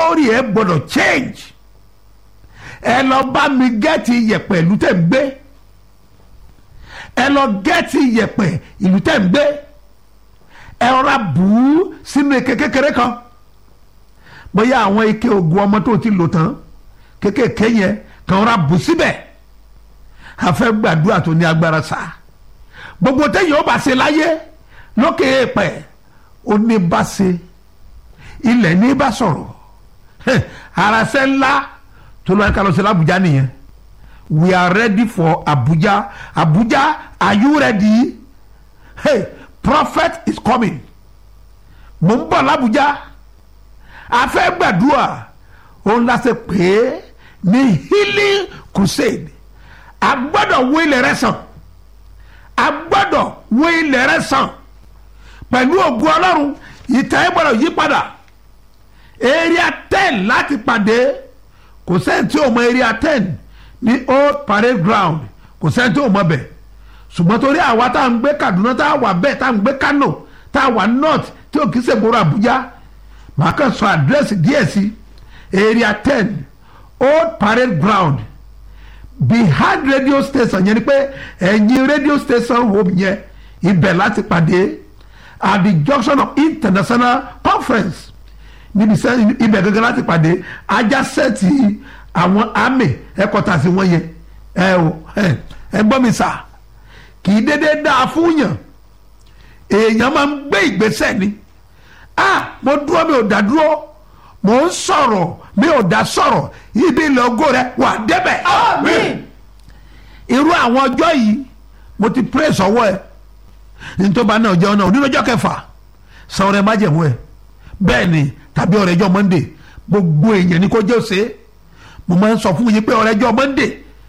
story ẹ gbọ́dọ̀ change ẹ lọ bá mi gẹ́ẹ̀tì iyẹ̀pẹ̀ ìlú tẹ̀ ń gbé ẹ lọ gẹ́ẹ̀tì iyẹ̀pẹ̀ ìlú tẹ̀ ń gbé ẹ rọra bù ú sínú ike kékeré kan bóyá àwọn ike oògùn ọmọ tó ti lò tán kékèké yẹn kàn rọra bù síbẹ̀ a fẹ́ gbàdúrà tó ní agbára sá gbogbo téèyàn ó bá ṣe láyé lókè èèpẹ̀ ó ní bá ṣe ilẹ̀ ní bá sọ̀rọ̀ arasẹ́ ńlá tó lọ́ọ́ ká lọ sí l'Abuja nìyẹn we are ready for Abuja Abuja are you ready hey prophet is coming mo ń bọ̀ l'Abuja a fẹ́ gbàdúrà òun la ṣe pé ní healing crusade a gbọ́dọ̀ wo ilẹ̀ rẹ sàn a gbọ́dọ̀ wo ilẹ̀ rẹ sàn pẹ̀lú ògùn ọlọ́run ìtàn ẹ̀ gbọ́dọ̀ yí padà area ten láti pàdé kò sẹ́ni tí ò mọ area ten ní old parade ground kò sẹ́ni tí ò mọ bẹ̀ ṣùgbọ́n torí àwa tá à ń gbé Kaduna tá a wà bẹ́ẹ̀ tá à ń gbé Kano tá a wà north tí ò kì í ṣe gbòòrò Àbújá màá kàn sọ àdírẹ́sì díẹ̀ sí area ten old parade ground behind radio station yẹn ni pé ẹ̀yìn radio station home yẹn ibẹ̀ láti pàdé at the junction of international conference níbi sẹ́ ibẹ̀ gẹ́gẹ́ láti pàdé ajá sẹ́ẹ̀tì àwọn army headquarters wọn yẹn ẹ o ẹ ẹ gbọ́ mi sà kì í dédé dáa fún yàn èèyàn máa ń gbé ìgbésẹ̀ ni ah mo dúró mi ò dá dúró mo ń sọ̀rọ̀ mi ò dá sọ̀rọ̀ ibi ìlọ́gọ́ rẹ wà débẹ̀. Àmín. irú àwọn ọjọ́ yìí mo ti pray sọ́wọ́ ẹ nítorí náà jẹun náà onínú ọjọ́ kẹfà san ọrẹ májẹ̀mú ẹ bẹ́ẹ̀ ni tàbí ọrẹ́jọ́ monday gbogbo èèyàn ni kò jẹ́ òsè mo máa ń sọ fún yín pé ọrẹ́jọ́ monday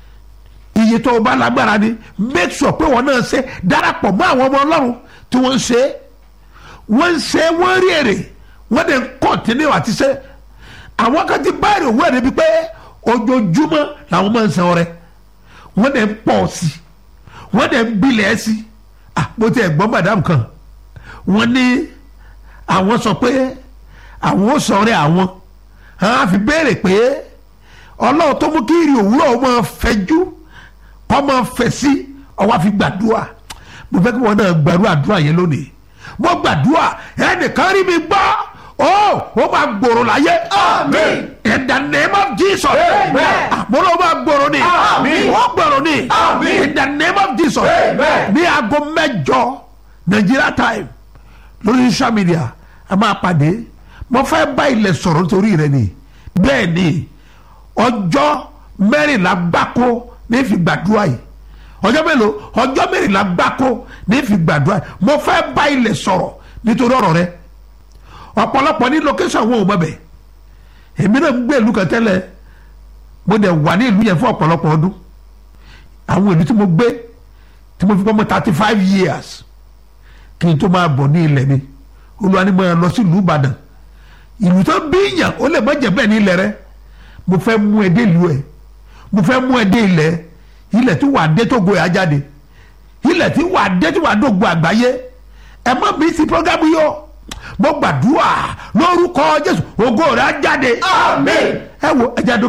iye tó o bá lágbára ni make sure pé wọn náà ṣe darapọ̀ mọ́ àwọn ọmọ ọlọ́run tí wọ́n ń ṣe wọ́n ń ṣe wọ́n rí èrè wọ́n dẹ̀ ń kọ́ntínú àti ṣe àwọn kan ti bá èrè òwúrọ̀ níbi pé ojoojúmọ́ làwọn máa ń san ọrẹ wọ́n dẹ̀ ń pọ̀ sí i wọ́n dẹ̀ ń gbilẹ̀ sí i ah mo ti ẹ̀gbọ́n madam kan wọ́n ní àwọn sọ pé àwọn ò sọ ọrẹ àwọn àwọn àfi béèrè pé ọlọ́run tó mú kí ìrì òwúrọ̀ ó máa fẹjú kọ́ máa fẹ̀ sí ọwọ́ àfi gbàdúrà mo fẹ́ kí wọ́n náà gbàdúrà àdúrà yẹn lónìí mo gbàdúrà ẹnìkan rí mi gbọ́ ó ó máa gbòòrò láyé. Àmín. in the name of Jesus. Amen. àmúlò máa gbòòrò ni. Àmín. wọ́n gbòòrò ni. Àmín. in the name of Jesus. Amen. ní aago mẹ́jọ Nigeria time lórí social media a máa pàdé mo fẹ́ bá ilẹ̀ sọ̀rọ̀ nítorí rẹ ni bẹ́ẹ̀ ni ọjọ́ mẹ́rìnlá gbáko ní fi gbàdúrà yìí ọjọ́ mélòó ọjọ́ mẹ́rìnlá gbáko ní fi gbàdúrà yìí mo fẹ́ bá ilẹ̀ sọ̀rọ̀ nítorí ọ̀rọ̀ rẹ ọ̀pọ̀lọpọ̀ ní location wọn ò mọ̀ bẹ̀ èmi náà ń gbé ìlú kan tẹ́lẹ̀ mo dẹ̀ wà ní ìlú yẹn fún ọ̀pọ̀lọpọ̀ ọdún àwọn ìlú tí mo gbé tí mo fi pọ́nmọ́ thirty five years kí n tó máa bọ̀ ní ilẹ̀ mi olúwa ni mo yàn lọ sí ìlú Ìbàdàn ìlú tó bí yàn ó lè má jẹ́ bẹ́ẹ̀ ní ilẹ̀ rẹ mo fẹ́ mú ẹ dé ìlú ẹ mo fẹ́ mú ẹ dé ilẹ̀ ilẹ̀ tí wàá dé tó go ẹ̀ jáde ilẹ̀ tí wàá dé tí wàá dógo àgbáyé ẹ má bí sí programu yìí o mo gbàdúrà lórúkọ Jésù ògo rẹ̀ á jáde Àmín. ẹ wo ẹ jáde.